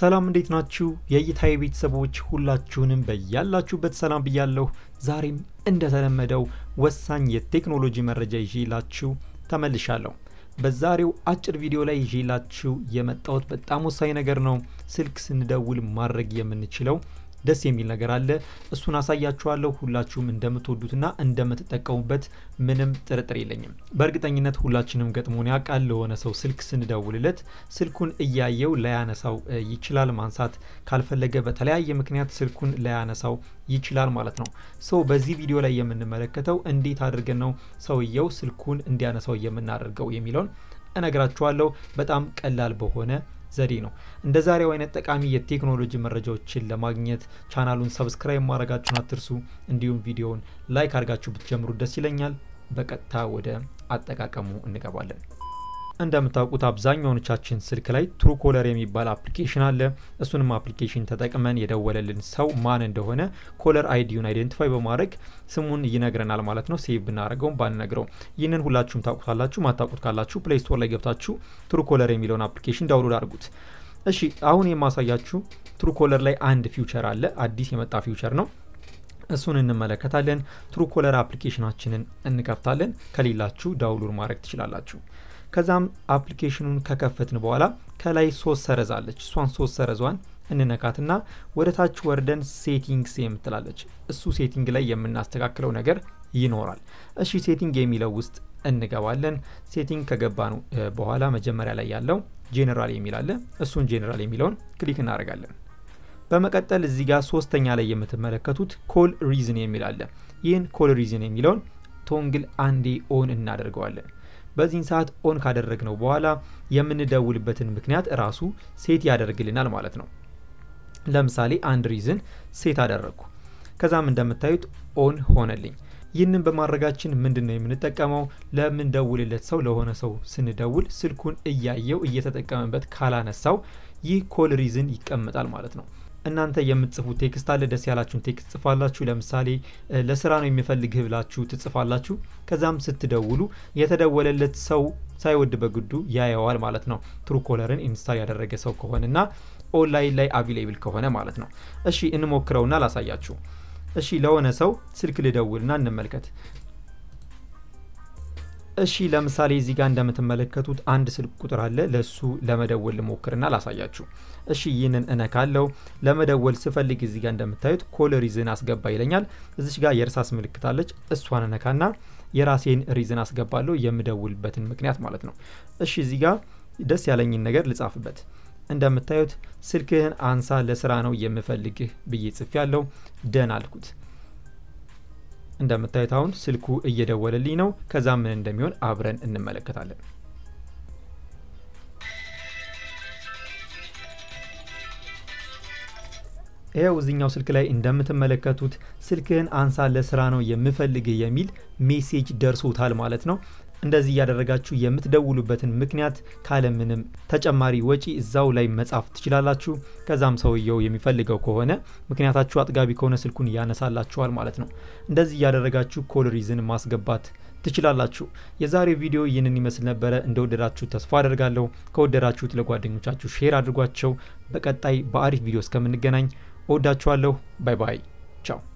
ሰላም እንዴት ናችሁ? የእይታዬ ቤተሰቦች ሁላችሁንም በያላችሁበት ሰላም ብያለሁ። ዛሬም እንደተለመደው ወሳኝ የቴክኖሎጂ መረጃ ይዤላችሁ ተመልሻለሁ። በዛሬው አጭር ቪዲዮ ላይ ይዤላችሁ የመጣሁት በጣም ወሳኝ ነገር ነው። ስልክ ስንደውል ማድረግ የምንችለው ደስ የሚል ነገር አለ። እሱን አሳያችኋለሁ። ሁላችሁም እንደምትወዱትና እንደምትጠቀሙበት ምንም ጥርጥር የለኝም። በእርግጠኝነት ሁላችንም ገጥሞን ያውቃል። ለሆነ ሰው ስልክ ስንደውልለት ስልኩን እያየው ላያነሳው ይችላል። ማንሳት ካልፈለገ በተለያየ ምክንያት ስልኩን ላያነሳው ይችላል ማለት ነው። ሰው በዚህ ቪዲዮ ላይ የምንመለከተው እንዴት አድርገን ነው ሰውየው ስልኩን እንዲያነሳው የምናደርገው የሚለውን እነግራችኋለሁ። በጣም ቀላል በሆነ ዘዴ ነው። እንደ ዛሬው አይነት ጠቃሚ የቴክኖሎጂ መረጃዎችን ለማግኘት ቻናሉን ሰብስክራይብ ማድረጋችሁን አትርሱ። እንዲሁም ቪዲዮውን ላይክ አድርጋችሁ ብትጀምሩ ደስ ይለኛል። በቀጥታ ወደ አጠቃቀሙ እንገባለን። እንደምታውቁት አብዛኛዎቻችን ስልክ ላይ ትሩ ኮለር የሚባል አፕሊኬሽን አለ። እሱንም አፕሊኬሽን ተጠቅመን የደወለልን ሰው ማን እንደሆነ ኮለር አይዲውን አይዴንቲፋይ በማድረግ ስሙን ይነግረናል ማለት ነው። ሴቭ ብናደርገውም ባንነግረው። ይህንን ሁላችሁም ታውቁታላችሁ። ማታውቁት ካላችሁ ፕሌይ ስቶር ላይ ገብታችሁ ትሩ ኮለር የሚለውን አፕሊኬሽን ዳውንሎድ አድርጉት። እሺ አሁን የማሳያችሁ ትሩ ኮለር ላይ አንድ ፊውቸር አለ። አዲስ የመጣ ፊውቸር ነው። እሱን እንመለከታለን። ትሩ ኮለር አፕሊኬሽናችንን እንከፍታለን። ከሌላችሁ ዳውንሎድ ማድረግ ትችላላችሁ። ከዛም አፕሊኬሽኑን ከከፈትን በኋላ ከላይ ሶስት ሰረዝ አለች። እሷን ሶስት ሰረዟን እንነካትና ወደ ታች ወርደን ሴቲንግስ የምትላለች እሱ ሴቲንግ ላይ የምናስተካክለው ነገር ይኖራል። እሺ ሴቲንግ የሚለው ውስጥ እንገባለን። ሴቲንግ ከገባን በኋላ መጀመሪያ ላይ ያለው ጄኔራል የሚል አለ። እሱን ጄኔራል የሚለውን ክሊክ እናደርጋለን። በመቀጠል እዚህ ጋር ሶስተኛ ላይ የምትመለከቱት ኮል ሪዝን የሚል አለ። ይህን ኮል ሪዝን የሚለውን ቶንግል አንዴ ኦን እናደርገዋለን። በዚህን ሰዓት ኦን ካደረግነው በኋላ የምንደውልበትን ምክንያት እራሱ ሴት ያደርግልናል ማለት ነው። ለምሳሌ አንድ ሪዝን ሴት አደረግኩ። ከዛም እንደምታዩት ኦን ሆነልኝ። ይህንን በማድረጋችን ምንድን ነው የምንጠቀመው? ለምንደውልለት ሰው ለሆነ ሰው ስንደውል ስልኩን እያየው እየተጠቀመበት ካላነሳው ይህ ኮል ሪዝን ይቀመጣል ማለት ነው። እናንተ የምትጽፉት ቴክስት አለ። ደስ ያላችሁን ቴክስት ጽፋላችሁ። ለምሳሌ ለስራ ነው የሚፈልግህ ብላችሁ ትጽፋላችሁ። ከዛም ስትደውሉ የተደወለለት ሰው ሳይወድ በግዱ ያየዋል ማለት ነው። ትሩ ኮለርን ኢንስታል ያደረገ ሰው ከሆነና ኦንላይን ላይ አቪሌብል ከሆነ ማለት ነው። እሺ እንሞክረውና ላሳያችሁ። እሺ ለሆነ ሰው ስልክ ልደውልና እንመልከት። እሺ ለምሳሌ እዚህ ጋር እንደምትመለከቱት አንድ ስልክ ቁጥር አለ። ለሱ ለመደወል ልሞክርና ላሳያችሁ። እሺ ይህንን እነካለው። ለመደወል ስፈልግ እዚህ ጋር እንደምታዩት ኮል ሪዝን አስገባ ይለኛል። እዚች ጋር የእርሳስ ምልክት አለች። እሷን እነካና የራሴን ሪዝን አስገባለሁ፣ የምደውልበትን ምክንያት ማለት ነው። እሺ እዚህ ጋር ደስ ያለኝን ነገር ልጻፍበት። እንደምታዩት ስልክህን አንሳ ለስራ ነው የምፈልግህ ብዬ ጽፌ ያለው ደን አልኩት። እንደምታዩት አሁን ስልኩ እየደወለልኝ ነው። ከዛ ምን እንደሚሆን አብረን እንመለከታለን። ይኸው እዚኛው ስልክ ላይ እንደምትመለከቱት ስልክህን አንሳ ለስራ ነው የምፈልግህ የሚል ሜሴጅ ደርሶታል ማለት ነው። እንደዚህ እያደረጋችሁ የምትደውሉበትን ምክንያት ካለምንም ተጨማሪ ወጪ እዛው ላይ መጻፍ ትችላላችሁ። ከዛም ሰውየው የሚፈልገው ከሆነ ምክንያታችሁ አጥጋቢ ከሆነ ስልኩን ያነሳላችኋል ማለት ነው። እንደዚህ እያደረጋችሁ ኮል ሪዝን ማስገባት ትችላላችሁ። የዛሬው ቪዲዮ ይህንን ይመስል ነበረ። እንደወደዳችሁ ተስፋ አደርጋለሁ። ከወደዳችሁት ለጓደኞቻችሁ ሼር አድርጓቸው። በቀጣይ በአሪፍ ቪዲዮ እስከምንገናኝ እወዳችኋለሁ። ባይ ባይ። ቻው